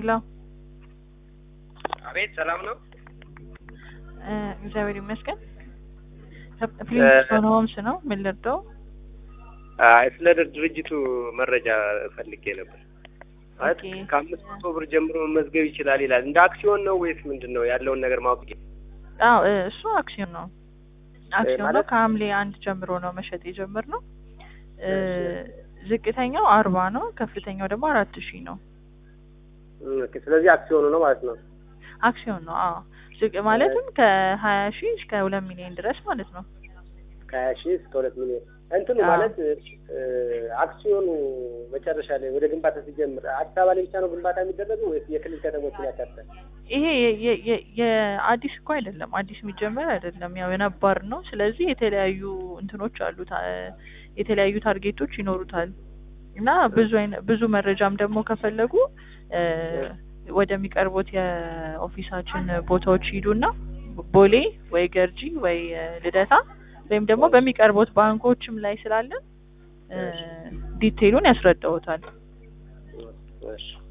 ሄሎ አቤት ሰላም ነው። እ እግዚአብሔር ይመስገን። ፍሊንስቶን ሆምስ ነው። ምን ልርዳው? አይ ስለ ድርጅቱ መረጃ ፈልጌ ነበር። ማለት ኦኬ። ከአምስት መቶ ብር ጀምሮ መመዝገብ ይችላል ይላል። እንደ አክሲዮን ነው ወይስ ምንድን ነው ያለውን ነገር ማወቅ አዎ እ እሱ አክሲዮን ነው። አክሲዮን ነው። ማለት? ከሐምሌ አንድ ጀምሮ ነው መሸጥ የጀመርነው። እ ዝቅተኛው አርባ ነው። ከፍተኛው ደግሞ አራት ሺህ ነው። ኦኬ፣ ስለዚህ አክሲዮኑ ነው ማለት ነው። አክሲዮን ነው። አዎ ዝቅ ማለትም ከሀያ ሺህ እስከ ሁለት ሚሊዮን ድረስ ማለት ነው። ከሀያ ሺህ እስከ ሁለት ሚሊዮን እንትኑ አዎ። ማለት እ አክሲዮኑ መጨረሻ ላይ ወደ ግንባታ ሲጀምር አዲስ አበባ ላይ ብቻ ነው ግንባታ የሚደረገው ወይስ የክልል ከተሞችን ያካትታል? ይሄ የ- የ- የ- የአዲስ እኮ አይደለም፣ አዲስ የሚጀመር አይደለም። ያው የነባር ነው። ስለዚህ የተለያዩ እንትኖች አሉት፣ አ- የተለያዩ ታርጌቶች ይኖሩታል እና ብዙ አይነ ብዙ መረጃም ደግሞ ከፈለጉ እ ወደሚቀርቡት የኦፊሳችን ቦታዎች ሂዱና ቦሌ ወይ ገርጂ ወይ እ ልደታ ወይም ደግሞ በሚቀርቡት ባንኮችም ላይ ስላለን እ ዲቴይሉን ያስረዳውታል። እሺ